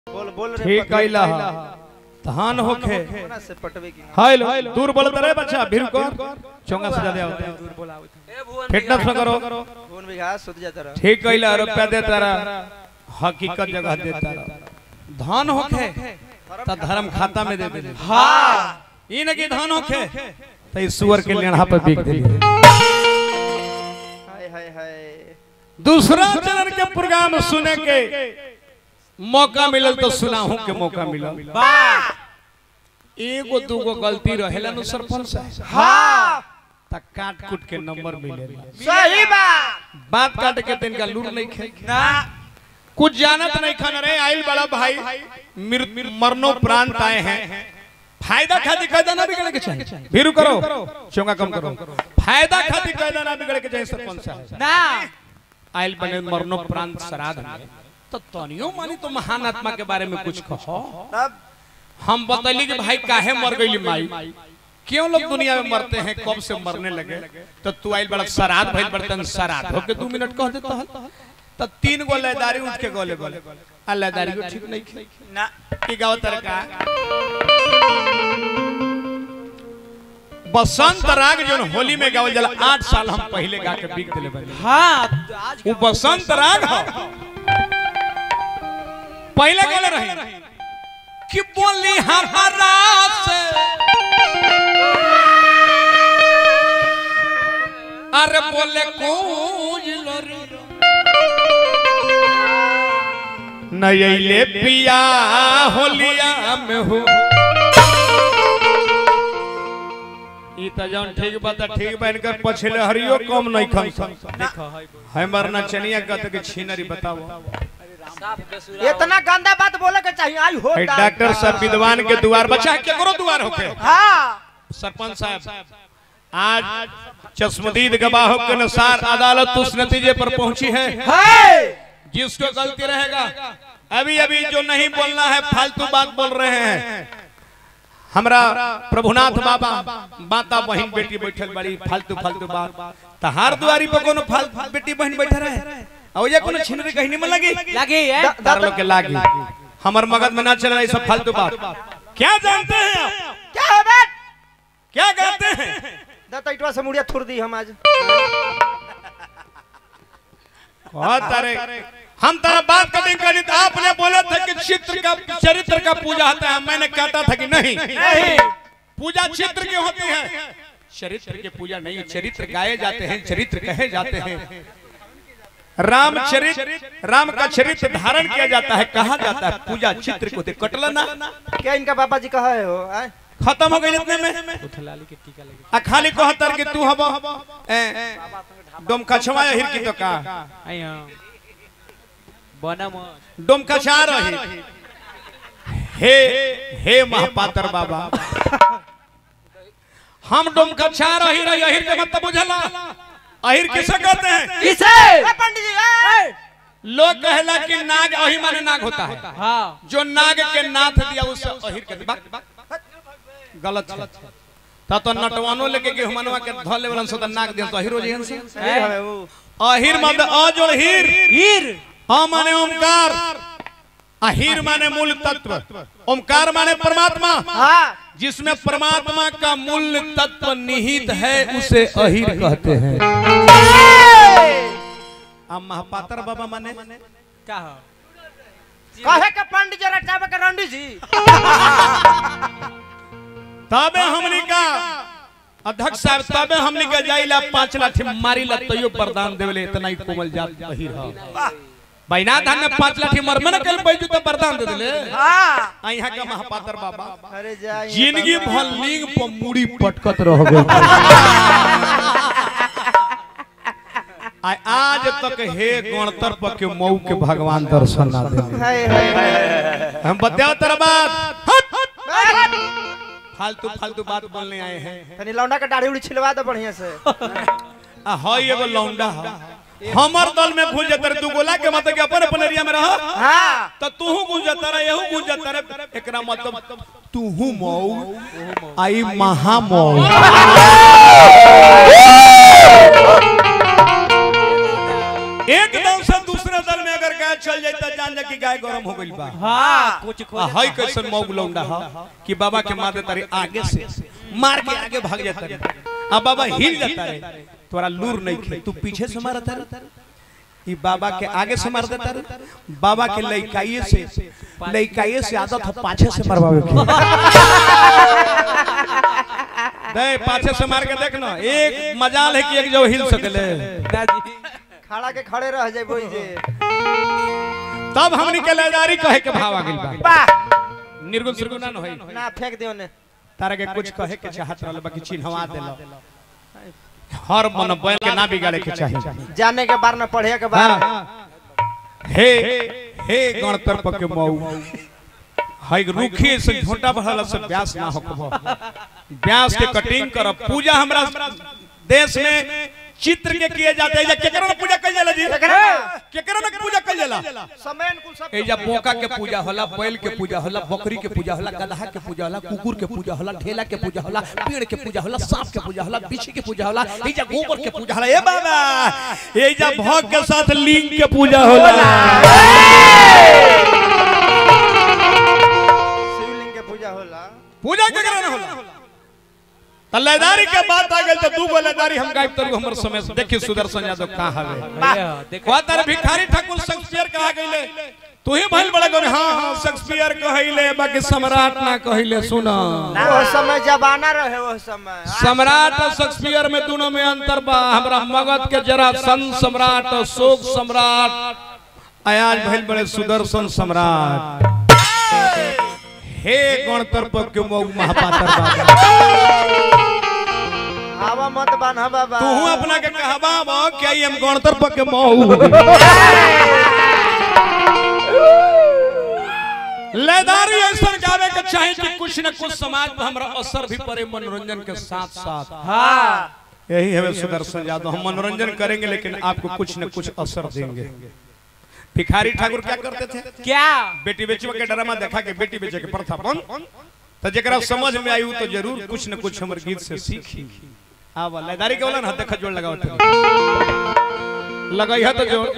बोल बोल रे ठीक पकड़। कैला धान होखे कोना से पटवे की हाइल दूर बोलत रे बच्चा भीड़ को चोंगा सजा दे आवते दूर बोलावे फिटनेस में करो फोन भी घास सुत जाता रहा ठीक कैला रुपया देता रहा हकीकत जगह देता रहा धान होखे त धर्म खाता में दे दे हां ई न कि धान होखे त ई सुअर के लेढ़ा पे बिक दे हाय हाय हाय दूसरा चरण के प्रोग्राम सुने के मौका मिलल तो सुनाहू के मौका मिलल वाह एगो दूगो गलती रहेला नु सरपंच साहब हां त काट कुट के नंबर मिलेला सही बात बात काट के तिनका लूर नहीं खे ना कुछ जानत नहीं खान रे आइल बड़ा भाई मृत्यु मरनो प्रांत आए हैं फायदा खातिर कायदा ना बिगड़े के चाहिए भीरू करो चोंगा कम करो फायदा खातिर कायदा ना बिगड़े के चाहिए सरपंच साहब ना आइल बने मरनो प्रांत श्राद्ध में तो तनियो मानी तो महान आत्मा के बारे में कुछ कहो तब हम बतैली कि भाई काहे मर गई माई क्यों लोग दुनिया में मरते हैं कब से मरने लगे तो तू आइल बड़ा श्राद्ध भइल बर्तन श्राद्ध होके दू मिनट कह देता है तो तीन गो लयदारी उठ के गोले गोले आ लयदारी को ठीक नहीं खे ना की गाव तरका बसंत राग जो होली में गावल जाला आठ साल हम पहले गा के बिक दिले बने हां आज वो बसंत राग हो पहले गाले रही कि बोली हमारा से अरे बोले कूंज लोरी नयले पिया होलिया में हो ई त जौन ठीक बात ठीक बन कर पछले हरियो कम नहीं खम देखो हमर नचनिया कहते कि छीनरी बताओ इतना गंदा बात बोले के चाहिए आई हो है डॉक्टर साहब विद्वान के द्वार बचा केकरो द्वार होके हां सरपंच साहब आज चश्मदीद गवाहों के अनुसार अदालत उस नतीजे पर पहुंची है है जिसको गलती रहेगा अभी अभी जो नहीं बोलना है फालतू बात बोल रहे हैं हमरा प्रभुनाथ बाबा माता बहन बेटी बैठल बड़ी फालतू फालतू बात तहार दुआरी पर कोनो फालतू बेटी बहन बैठा रहे और ये कोनो छिनरी कहीं में लगी लगी है तार लोग के लागी हमर मगज में ना चल रहा सब फालतू बात क्या जानते हैं आप क्या है बात क्या कहते हैं दतइटवा से मुड़िया थुर दी हम आज बहुत तारे हम तारा बात करने का नहीं आपने बोला था कि चित्र का चरित्र का पूजा होता है मैंने कहता था कि नहीं नहीं पूजा चित्र की होती है चरित्र की पूजा नहीं चरित्र गाए जाते हैं चरित्र कहे जाते हैं राम चरित्र राम का चरित्र धारण किया जाता है कहा जाता है पूजा चित्र को देख कटला ना क्या इनका पापा जी कहा है हो आय? खत्म हो गई इतने में आ खाली कहतर कि तू हबो ए, डोम कछवा हिर की तो का डोम कछा रही हे हे महापात्र बाबा हम डोम कछा रही रही अहिर के मतलब बुझला अहिर किसे कहते हैं किसे पंडित जी ए! लोग कहला कि नाग अहि माने नाग होता है हाँ जो नाग के नाथ दिया उसे अहिर के बा- बा- गलत है ता तो नटवानो लेके के हमनवा के धले वाला सो त नाग दिया तो अहिरो जी से सही है वो अहिर मतलब अजोड़ हीर हीर अ माने ओमकार अहिर माने मूल तत्व ओमकार माने परमात्मा हाँ जिसमें परमात्मा का मूल तत्व निहित है उसे अहिर कहते हैं अब महापात्र बाबा माने क्या हो कहे के पंडित जी रटावे के रंडी जी तबे हमनी का अध्यक्ष साहब तबे हमनी का जाइला पांच लाठी मारी ला तयो वरदान देवले इतना ही कोमल जात बहिर ह बैना धान में पांच लाठी मरमे न कल बैजू तो वरदान दे देले हाँ आ यहाँ का महापात्र बाबा अरे जा जिंदगी भर लिंग पर मुड़ी पटकत रह गए आ आज तक हे गणतर पर के मऊ के भगवान दर्शन ना दे हाय हाय हाय हम बताओ तेरा बात हट, हट। हाय फालतू फालतू बात बोलने आए हैं तनी लौंडा के दाढ़ी उड़ी छिलवा दो बढ़िया से आ हई एगो लौंडा ह हमर दल में घुस जतर तू गोला के मतलब के अपन अपन एरिया में रह हाँ त तूहू घुस जतर एहू घुस जतर एकरा मतलब तूहू मऊ आई महा मऊ एकदम से दूसरे दल में अगर गए गाय चल जाए त जान जा कि गाय गरम हो गइल बा हाँ कुछ आ हई कैसन मौग लौंडा ह कि बाबा के मार देता रे आगे से मार के आगे भाग जाता रे आ बाबा हिल जाता रे तोरा लूर नहीं खे तू पीछे से मारता रे ई बाबा के आगे से मार देता रे बाबा के लइकाइए से लइकाइए से आदत है पाछे से मरवावे के दे पाछे से मार के देख ना एक मजाल है कि एक जो हिल सकले खड़ा के खड़े रह जाए बोई जे तब हमनी के लेदारी कहे के भाव आ गइल बा वाह निर्गुण सुरगुण ना होई ना फेंक दियो ने तारा के कुछ कहे के चाहत रहल बाकी चिन्हवा देलो हर मन बैल के ना बिगाड़े के चाहिए जाने के बार न पढ़े के बार हाँ। हे हे गणतर्प के मऊ हाई रुखी से झोटा भरल से व्यास ना होकबो व्यास के कटिंग करब पूजा हमरा देश में चित्र के किए जाते हैं केकरा में पूजा कइल जाला जी केकरा में पूजा कइल जाला समय अनुकूल सब ए जब बोका के पूजा होला बैल के पूजा होला बकरी के पूजा होला गदहा के पूजा होला कुकुर के पूजा होला ढेला के पूजा होला पेड़ के पूजा होला सांप के पूजा होला बिच्छी के पूजा होला ए जब गोबर के पूजा होला ए बाबा ए जब भोग के साथ लिंग के पूजा होला शिवलिंग के पूजा होला पूजा केकरा न होला तल्लेदारी के बात आ गेल त दू गो लेदारी हम गायब तरू हमर समय से देखिए सुदर्शन यादव कहां हवे कहता तारे भिखारी ठाकुर शेक्सपियर कहा गइले तू ही भइल बड़ा गन हां हां शेक्सपियर कहइले बाकी सम्राट ना कहइले सुना वो समय जमाना रहे वो समय सम्राट और शेक्सपियर में दोनों में अंतर बा हमरा मगध के जरा सन सम्राट और शोक सम्राट आयाज भइल बड़े सुदर्शन सम्राट हे गणतर्प के मऊ महापातर बाबा हवा मत बांधा बाबा तू अपना के कहबा बा क्या हम गणतर्प के मऊ लेदारी ऐसा गावे के चाहे कि कुछ न कुछ समाज पर हमरा असर भी पड़े मनोरंजन के साथ साथ हाँ यही है सुदर्शन यादव हम मनोरंजन करेंगे लेकिन आपको कुछ न कुछ असर देंगे भिखारी ठाकुर क्या करते थे क्या बेटी बेचवा के ड्रामा देखा के बेटी बेचे के प्रथा बन तो जरा समझ में आई तो जरूर कुछ न कुछ हमर गीत से सीखी आवा लेदारी के बोला ना देख जोड़ लगाओ लगाई है तो जोड़